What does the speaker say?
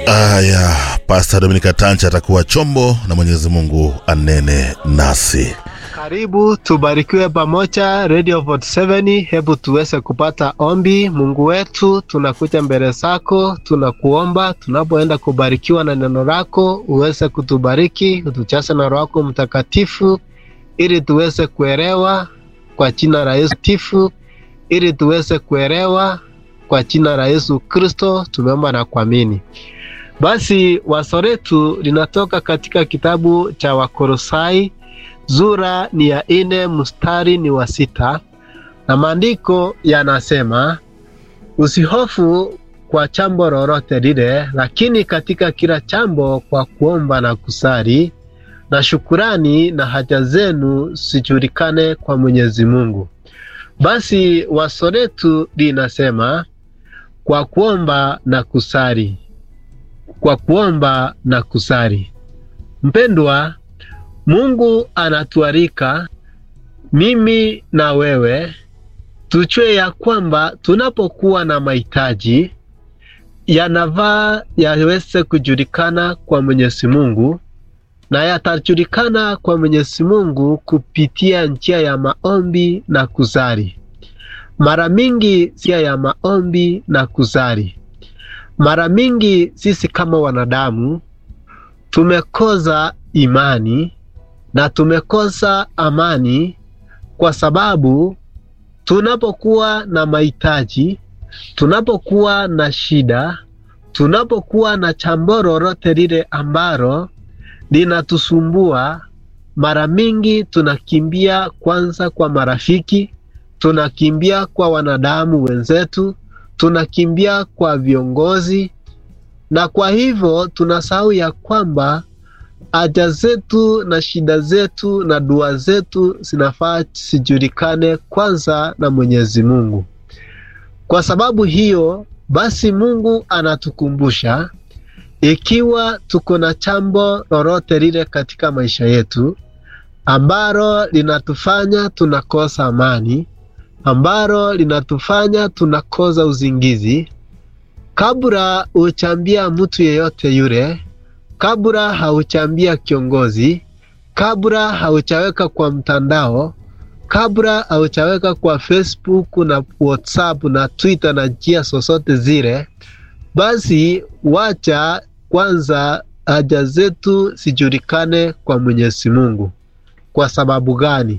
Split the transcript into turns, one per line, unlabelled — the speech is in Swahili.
Aya, Pasta Dominika Tancha atakuwa chombo na Mwenyezi Mungu anene nasi.
Karibu tubarikiwe pamoja Radio 47. Hebu tuweze kupata ombi. Mungu wetu, tunakuja mbele zako, tunakuomba tunapoenda kubarikiwa na neno lako, uweze kutubariki, utujaze na Roho yako Mtakatifu ili tuweze kuelewa kwa jina la Yesu tifu, ili tuweze kuelewa kwa jina la Yesu Kristo tumeomba na kuamini. Basi wazo letu linatoka katika kitabu cha Wakolosai Zura ni ya ine mstari ni wa sita na maandiko yanasema, usihofu kwa chambo lolote lile, lakini katika kila chambo kwa kuomba na kusali na shukurani na haja zenu zijulikane kwa Mwenyezi Mungu. Basi wazo letu linasema kwa kuomba na kusali, kwa kuomba na kusali. Mpendwa, Mungu anatualika mimi na wewe tujue ya kwamba tunapokuwa na mahitaji yanavaa yaweze kujulikana kwa Mwenyezi Mungu, na yatajulikana kwa Mwenyezi Mungu kupitia njia ya maombi na kusali. Mara mingi njia ya maombi na kusali, mara mingi sisi kama wanadamu tumekosa imani na tumekosa amani kwa sababu tunapokuwa na mahitaji, tunapokuwa na shida, tunapokuwa na chambo lolote lile ambalo linatusumbua, mara mingi tunakimbia kwanza kwa marafiki, tunakimbia kwa wanadamu wenzetu, tunakimbia kwa viongozi, na kwa hivyo tunasahau ya kwamba haja zetu na shida zetu na dua zetu zinafaa zijulikane kwanza na Mwenyezi Mungu. Kwa sababu hiyo basi, Mungu anatukumbusha ikiwa tuko na chambo lolote lile katika maisha yetu ambalo linatufanya tunakosa amani, ambalo linatufanya tunakosa uzingizi, kabla uchambia mtu yeyote yule kabla hauchambia kiongozi, kabla hauchaweka kwa mtandao, kabla hauchaweka kwa Facebook na WhatsApp na Twitter na njia zozote zile, basi wacha kwanza haja zetu zijulikane kwa Mwenyezi Mungu. Kwa sababu gani?